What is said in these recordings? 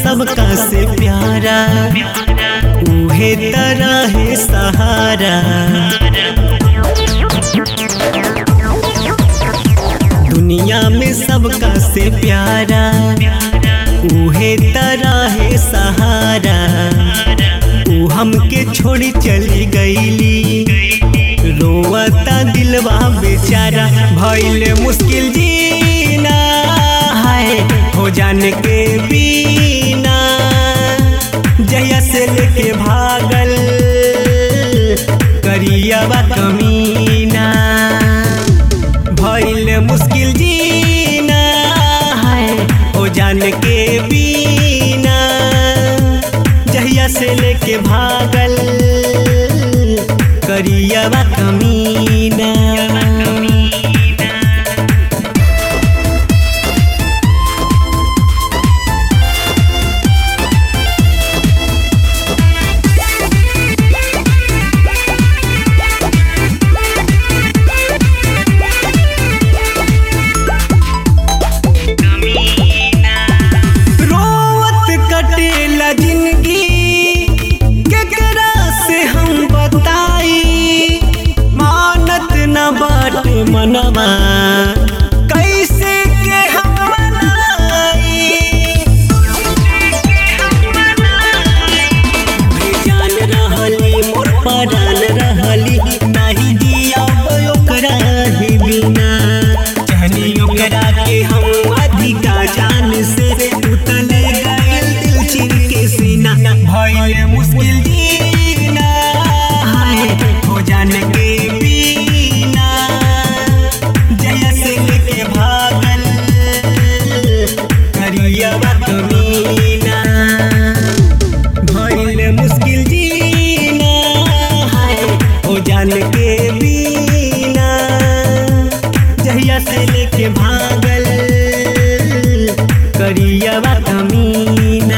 सबका से प्यारा उहे तरह है सहारा दुनिया में सबका से प्यारा उहे तरह है सहारा ऊ हमके छोड़ी चली गईली रोवता दिलवा बेचारा भइले मुश्किल जीना है हो जाने के बिना जया से लेके भागल करियावा कमीना भइले मुश्किल जीना है हो जाने के बिना जहिया से लेके भागल करियावा कमीना रोवत कटेला जिंदगी केकरा से हम बताई मानत न बाटे मनवा कैसे के हम मनाई बेजान रहली मोर परान रहली नाही दिया ओकरा ही बिना चाहनी ओकरा के हम अधिका जान से उतले गइल दिल चिर के सीना भइले मुश्किल जीना हाय हो जाने के बिना जया से लेके भागल करियावा कमीना भइले मुश्किल जीना है हो जान के बिना जहिया से लेके भागल करियावा कमीना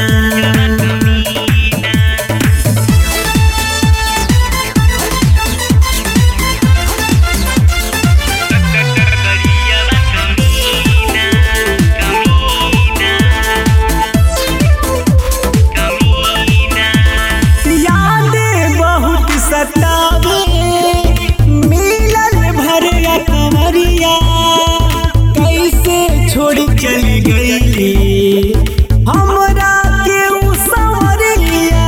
यादें बहुत सतावे मिलल भरिया कमरिया कैसे छोड़ चली गईली हमरा के उ संवरिया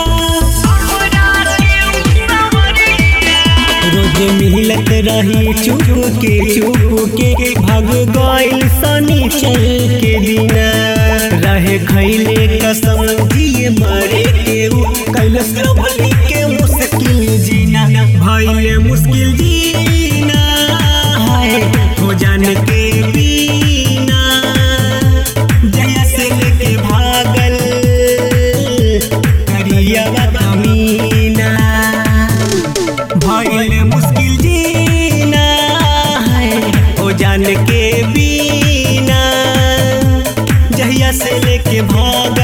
रोज मिलत रही चुप के चुप के भग गइल शनिचर के दिना रहे खैले कसम दिए मरे के उ कैलस रबली के मुश्किल जीना भइले मुश्किल जीना है हो जान के बिना जया से लेके भागल करियावा कमीना भइले मुश्किल जीना है ओ जान के बिना जहिया से लेके भाग